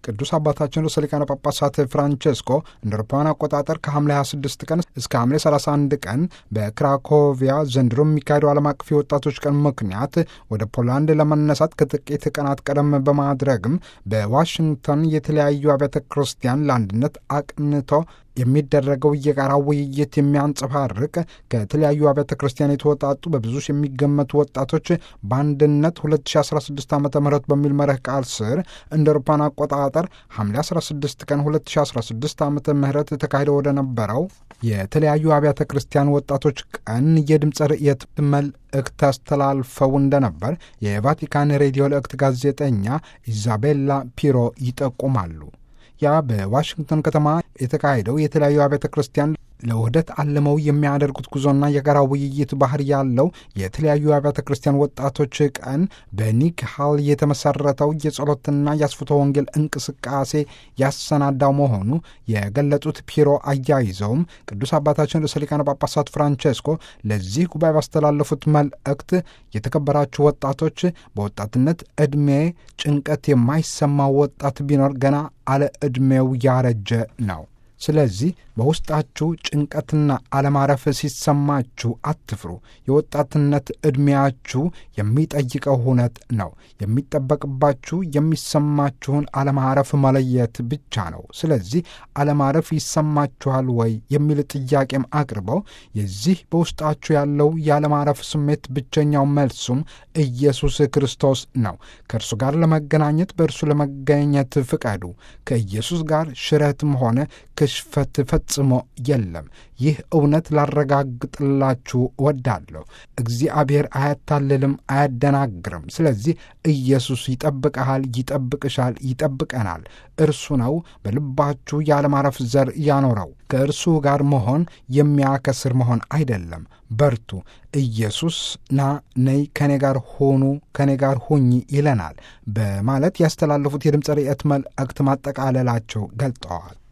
ቅዱስ አባታችን ርዕሰ ሊቃነ ጳጳሳት ፍራንቼስኮ እንደ አውሮፓውያን አቆጣጠር ከሐምሌ 26 ቀን እስከ ሐምሌ 31 ቀን በክራኮቪያ ዘንድሮ የሚካሄደው ዓለም አቀፍ የወጣቶች ቀን ምክንያት ወደ ፖላንድ ለመነሳት ከጥቂት ቀናት ቀደም በማድረግም በዋሽንግተን የተለያዩ አብያተ ክርስቲያን ለአንድነት አቅንቶ የሚደረገው የጋራ ውይይት የሚያንጸባርቅ ከተለያዩ አብያተ ክርስቲያን የተወጣጡ በብዙ የሚገመቱ ወጣቶች በአንድነት 2016 ዓ ም በሚል መርህ ቃል ስር እንደ አውሮፓውያን አቆጣጠር ሐምሌ 16 ቀን 2016 ዓ ም ተካሂደው ወደ ነበረው የተለያዩ አብያተ ክርስቲያን ወጣቶች ቀን የድምፀ ርእየት መልእክት አስተላልፈው እንደነበር የቫቲካን ሬዲዮ ልእክት ጋዜጠኛ ኢዛቤላ ፒሮ ይጠቁማሉ። ያ በዋሽንግተን ከተማ የተካሄደው የተለያዩ አብያተ ክርስቲያን ለውህደት አልመው የሚያደርጉት ጉዞና የጋራ ውይይት ባህር ያለው የተለያዩ አብያተ ክርስቲያን ወጣቶች ቀን በኒክ ሃል የተመሰረተው የጸሎትና የአስፍቶ ወንጌል እንቅስቃሴ ያሰናዳው መሆኑ የገለጹት ፒሮ አያይዘውም ቅዱስ አባታችን ርዕሰ ሊቃነ ጳጳሳት ፍራንቼስኮ ለዚህ ጉባኤ ባስተላለፉት መልእክት የተከበራችሁ ወጣቶች በወጣትነት ዕድሜ ጭንቀት የማይሰማው ወጣት ቢኖር ገና አለ ዕድሜው ያረጀ ነው። ስለዚህ በውስጣችሁ ጭንቀትና አለማረፍ ሲሰማችሁ አትፍሩ። የወጣትነት ዕድሜያችሁ የሚጠይቀው ሁነት ነው። የሚጠበቅባችሁ የሚሰማችሁን አለማረፍ መለየት ብቻ ነው። ስለዚህ አለማረፍ ይሰማችኋል ወይ የሚል ጥያቄም አቅርበው የዚህ በውስጣችሁ ያለው የአለማረፍ ስሜት ብቸኛው መልሱም ኢየሱስ ክርስቶስ ነው። ከእርሱ ጋር ለመገናኘት በእርሱ ለመገኘት ፍቀዱ። ከኢየሱስ ጋር ሽረትም ሆነ ክሽፈት ፈጽሞ የለም። ይህ እውነት ላረጋግጥላችሁ እወዳለሁ። እግዚአብሔር አያታልልም፣ አያደናግርም። ስለዚህ ኢየሱስ ይጠብቀሃል፣ ይጠብቅሻል፣ ይጠብቀናል። እርሱ ነው በልባችሁ ያለማረፍ ዘር ያኖረው። ከእርሱ ጋር መሆን የሚያከስር መሆን አይደለም። በርቱ። ኢየሱስ ና ነይ፣ ከኔ ጋር ሆኑ፣ ከኔ ጋር ሁኝ ይለናል በማለት ያስተላለፉት የድምፀ ርዕየት መልእክት ማጠቃለላቸው ገልጠዋል።